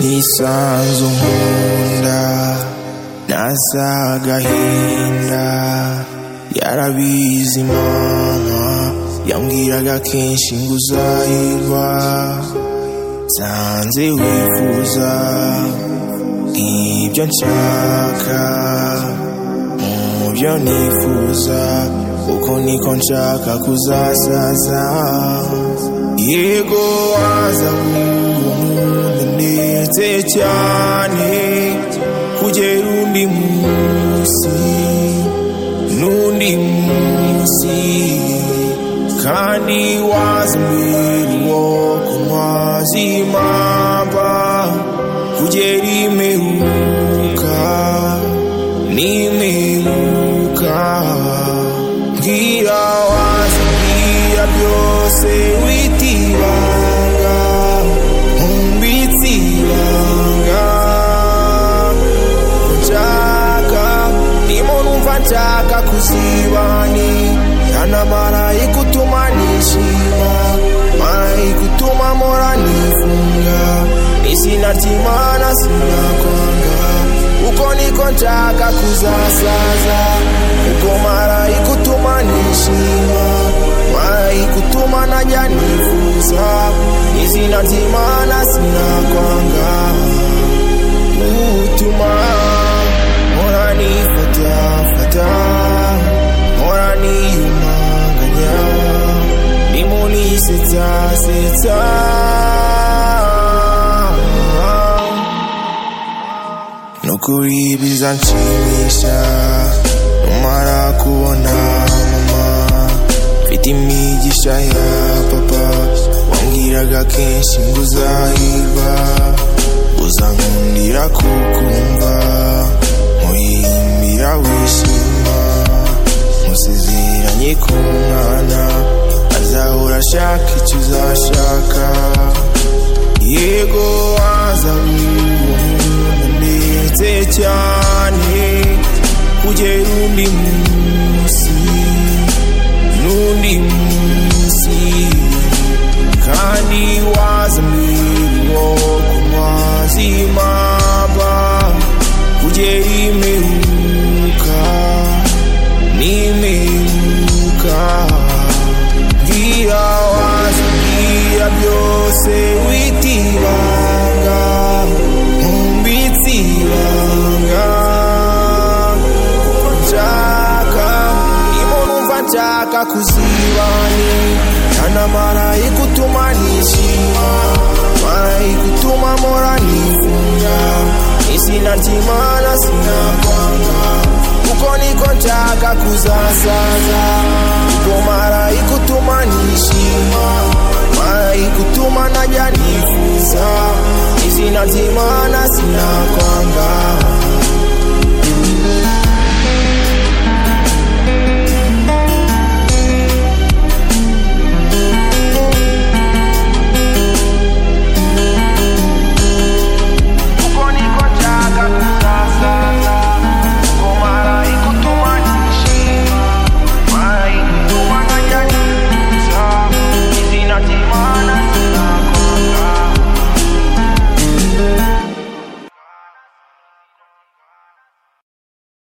nisanze unkunda nasa agahinda yarabizi mama yambwiraga kenshi ngo uzahirwa nsanze wifuza ibyo nshaka mu byo nifuza uko niko nshaka kuzasaza yego waza umuntu ndetse cyane kugera undi munsi n'undi munsi kandi waza mbere ngo kumazi impamba kugera imperuka n'imperuka mbwira waza mbwira byose witibanga nkumbitse ibanga nshaka ndimo numva nshaka kuzibani Yana marayika utuma nishima marayika utuma mpora nifunga izina ry'imana sinakwanga uko niko nshaka kuzasaza ubwo marayika utuma nishima marayika utuma najya nifuza izina ry'imana sinakwanga utuma mpora nifatafata mpora niyumanganya nimunisetsasetsa nukuri bizanshimisha numara kubona mama mfite imigisha ya papa wambwiraga kenshi ngo uzahirwa uzankundira kukumva muyimbira wishima musezeranye ku mwana azahora ashaka icyo uzashaka yego waza ndetse cyane kugera undi munsi n'undi munsi kandi wazamirwa ku mazi maba kugera imperuka n'imperuka bwira wazabwira byose witibanga nkumbitse ibanga nshaka niba numva nshaka kuzibani hano marayika utuma nishima marayika utuma mpora nifuza izina ry'imana sinakwanga kuko niko nshaka kuzasaza ubwo marayika utuma nishima marayika utuma najya nifuza izina ry'imana sinakwanga